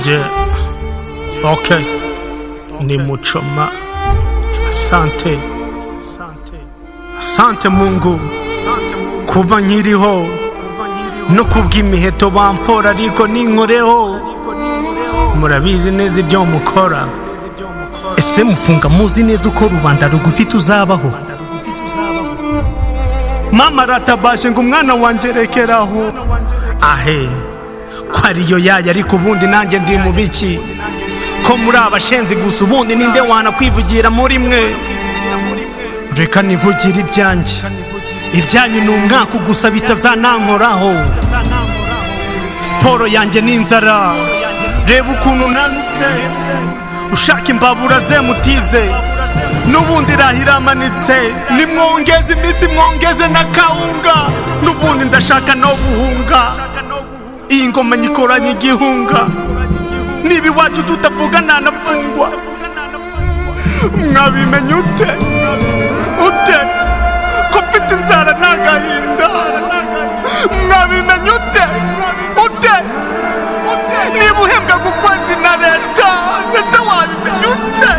Je, okay, ni Muchoma. Asante, asante Mungu kuba nkiriho no kubw'imiheto bamfora ariko ninkoreho murabizi neza ibyo mukora ese mufunga muzi neza uko rubanda rugufi tuzabaho mama ratabashe ngo umwana wanjye rekeraho ahe ko ariyo yayo ariko ubundi nanjye ndi mu biki ko muri abashenzi gusa ubundi ninde wanakwivugira muri mwe reka nivugire ibyanjye ibyanyu ni umwaka gusa bitazanankoraho siporo yanjye ni inzara reba ukuntu nanutse ushaka imbabura ze mutize n'ubundi irahira amanitse nimwongeze imitsi mwongeze na kawunga n'ubundi ndashaka no guhunga iyi ngoma nyikoranye igihunga niba iwacu tutavuga ntanapfungwa mwabimenye ute ute ko mfite inzara ntagahinda mwabimenye ute ute niba uhembwaga ukwezi na leta ndetse wabimenye ute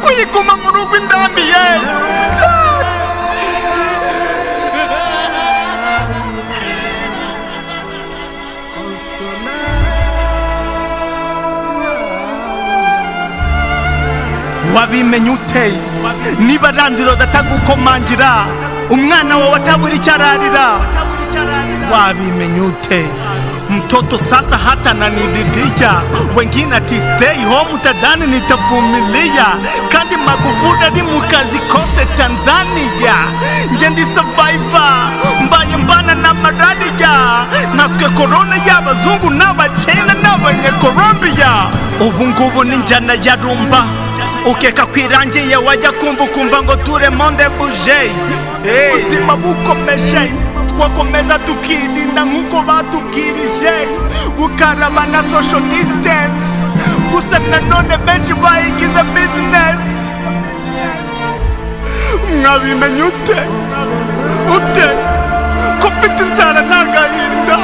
kuyiguma mu rugo indambi ye wabimenye ute niba randiro datagukomangira umwana wawe atabura icyo ararira wabimenye ute mtoto sasa hata nanididija wengine ati stay home utadhani nitavumilia kandi magufuli ali mukazi kose tanzania nje ndi survivor mbaye mbana na malaria naswe korona y'abazungu n'abachina n'abanyekolombiya ubu ngubu n'injyana ya rumba ukeka kwirangiye wajya kumva ukumva ngo ture monde buje ubuzima bukomeje twakomeza tukirinda nk'uko batubwirije gukaraba na social distance gusa nanone benshi bayigize business mwabimenye ute ute ko mfite inzara ntagahinda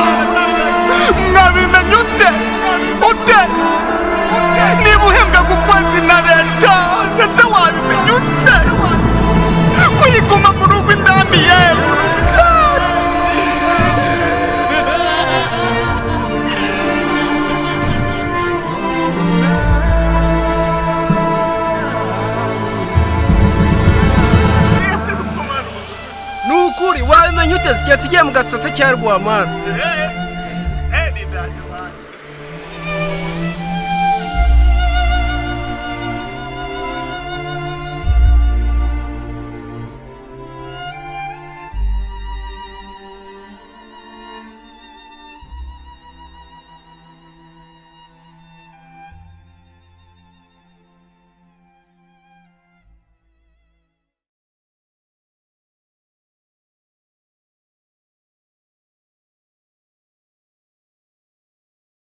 mwabimenye ute ute niba uhembwaga ukwezi na leta ndetse wabimenye ute kuyiguma mu rugo indambi yewe ni ukuri wabimenye ute zigiye tugiye mu gasate cya rwamara